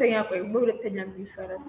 ሁለተኛ ቆይ በሁለተኛ ጊዜ ይሰራል።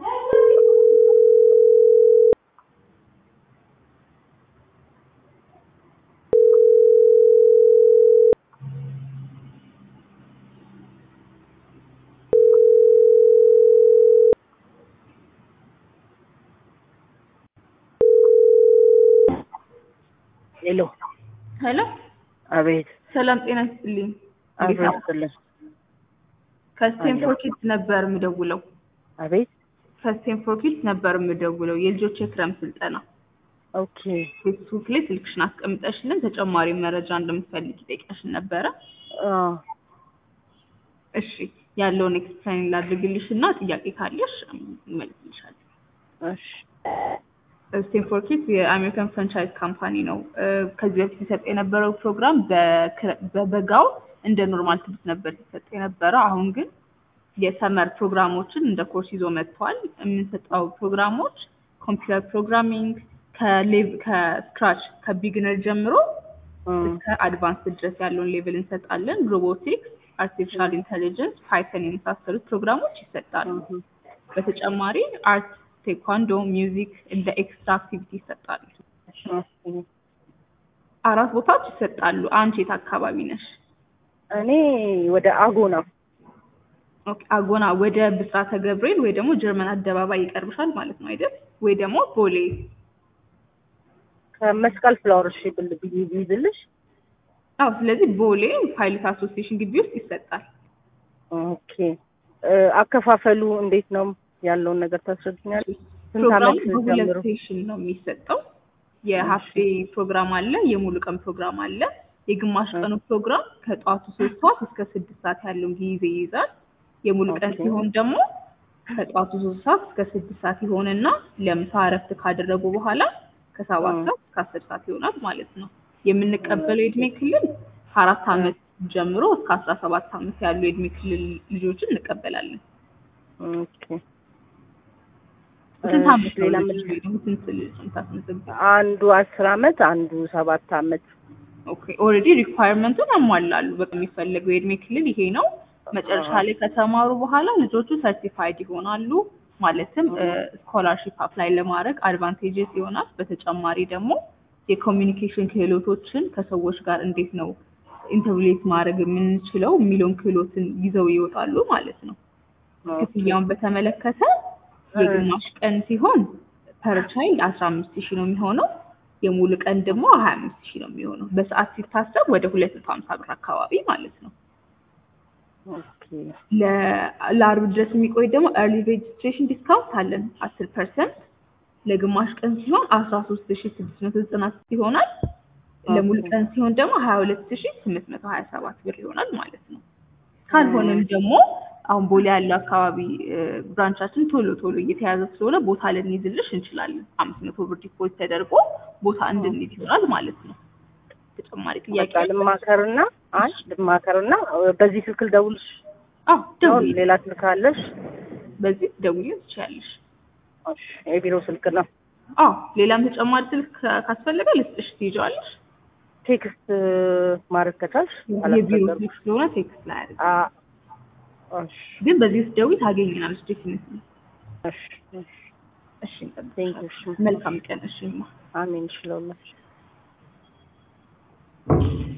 ሄሎ ሄሎ አቤት ሰላም ጤና ይስጥልኝ። እንዴት አቤት ነው? ስልህ ከስቴንፎርድ ኪድስ ነበር የምደውለው። አቤት ከስቴንፎርድ ኪድስ ነበር የምደውለው የልጆች የክረምት ስልጠና ኦኬ ፌስቡክ ላይ ስልክሽን አስቀምጠሽልን ተጨማሪ መረጃ እንደምትፈልጊ ጠይቀሽን ነበረ። አዎ እሺ ያለውን ኤክስፕላይን ላድርግልሽ እና ጥያቄ ካለሽ እመልስልሻለሁ። እሺ ስቴንፎርድ ኪድስ የአሜሪካን ፍራንቻይዝ ካምፓኒ ነው። እ፣ ከዚህ በፊት ሲሰጥ የነበረው ፕሮግራም በክረ- በበጋው እንደ ኖርማል ትምህርት ነበር ሲሰጥ የነበረው። አሁን ግን የሰመር ፕሮግራሞችን እንደ ኮርስ ይዞ መጥቷል። የምንሰጠው ፕሮግራሞች ኮምፒውተር ፕሮግራሚንግ ከሌቭ- ከስክራች ከቢግነር ጀምሮ እም፣ እስከ አድቫንስ ድረስ ያለውን ሌቭል እንሰጣለን። ሮቦቲክስ፣ አርቲፊሻል ኢንተሊጀንስ፣ ፓይተን የመሳሰሉት ፕሮግራሞች ይሰጣሉ። እም፣ በተጨማሪ አርት፣ ቴኳንዶ፣ ሚውዚክ እንደ ኤክስትራ አክቲቪቲ ይሰጣሉ። ኦኬ። አራት ቦታዎች ይሰጣሉ። አንቺ የት አካባቢ ነሽ? እኔ ወደ አጎ ነው ኦኬ፣ አጎና ወደ ብስራተ ገብርኤል ወይ ደግሞ ጀርመን አደባባይ ይቀርብሻል ማለት ነው አይደል? ወይ ደግሞ ቦሌ ከመስቀል ፍላወር እሺ ብል ብዬ ብይዝልሽ አዎ። ስለዚህ ቦሌ ፓይለት አሶሲዬሽን ግቢ ውስጥ ይሰጣል። ኦኬ እ፣ አከፋፈሉ እንዴት ነው ያለውን ነገር ታስረዱኛለሽ? ስንት ፕሮግራሙ ዓመት በሁለት ጀምሮ? ሴሽን ነው የሚሰጠው። የሀፍ ዴይ ፕሮግራም አለ፣ የሙሉ ቀን ፕሮግራም አለ። የግማሽ ቀኑ ፕሮግራም ከጠዋቱ ሶስት ሰዓት እስከ ስድስት ሰዓት ያለውን ጊዜ ይይዛል። የሙሉ ቀን ኦኬ። ሲሆን ደግሞ ከጠዋቱ ሶስት ሰዓት እስከ ስድስት ሰዓት ይሆንና ለምሳ እረፍት ካደረጉ በኋላ ከሰባት ም። ሰዓት እስከ አስር ሰዓት ይሆናል ማለት ነው። የምንቀበለው የእድሜ ክልል ከአራት ዓመት ጀምሮ እስከ አስራ ሰባት ዓመት ያሉ የእድሜ ክልል ልጆችን እንቀበላለን። ኦኬ ስንት እሺ፣ ዓመት ነው ሌላ ልጅ ምን ወይ ደግሞ ስንት ልጅ የምታስመዘግበው? አንዱ አስር ዓመት አንዱ ሰባት ዓመት ኦኬ ኦልሬዲ ሪኳየርመንቱን ያሟላሉ። በቃ የሚፈለገው የእድሜ ክልል ይሄ ነው። መጨረሻ ላይ ከተማሩ በኋላ ልጆቹ ሰርቲፋይድ ይሆናሉ። ማለትም ስኮላርሺፕ አፕላይ ለማድረግ አድቫንቴጅስ ይሆናል። በተጨማሪ ደግሞ የኮሚኒኬሽን ክህሎቶችን ከሰዎች ጋር እንዴት ነው ኢንተርቪሌት ማድረግ የምንችለው የሚለውን ክህሎትን ይዘው ይወጣሉ ማለት ነው። ክፍያውን በተመለከተ የግማሽ ቀን ሲሆን ፐር ቻይልድ አስራ አምስት ሺህ ነው የሚሆነው። የሙሉ ቀን ደግሞ ሀያ አምስት ሺህ ነው የሚሆነው። በሰዓት ሲታሰብ ወደ ሁለት መቶ ሀምሳ ብር አካባቢ ማለት ነው። ኦኬ ለ- ለአርብ ድረስ የሚቆይ ደግሞ ኤርሊ ሬጅስትሬሽን ዲስካውንት አለን አስር ፐርሰንት ለግማሽ ቀን ሲሆን አስራ ሶስት ሺ ስድስት መቶ ዘጠና ስት ይሆናል። ለሙሉ ኦኬ። ቀን ሲሆን ደግሞ ሀያ ሁለት ሺ ስምንት መቶ ሀያ ሰባት ብር ይሆናል ማለት ነው። ካልሆነም ደግሞ አሁን ቦሌ ያለው አካባቢ እ፣ ብራንቻችን ቶሎ ቶሎ እየተያዘ ስለሆነ ቦታ ልንይዝልሽ እንችላለን። አምስት መቶ ብር ዲፖዚት ተደርጎ ቦታ እንድንይዝ ይሆናል ማለት ነው። ተጨማሪ ጥያቄ በቃ ልማከርና አይ ልማከርና በዚህ ስልክ ልደውልሽ አዎ ነው ደውዪ። ሌላ ስልክ አለሽ? በዚህ ደውዪ ትችያለሽ። እሺ የቢሮ ስልክ ነው። አዎ ሌላም ተጨማሪ ስልክ ካ- ካስፈለገ ልስጥሽ ትይዣዋለሽ። ቴክስት ማድረግ ከቻልሽ የቢሮ አላስቸገርም። ስልክ ስለሆነ ቴክስት ላይ አድርግ። አ እሺ ግን በዚህ ውስጥ ደውዪ ታገኝናለሽ። ዴፊኒትሊ እሺ እሺ እሺ እንጠብቅሻለን። ቴንክ ዩ እሺ መልካም ቀን። እሺ እማ። አሜን እሺ ለሁላችሁ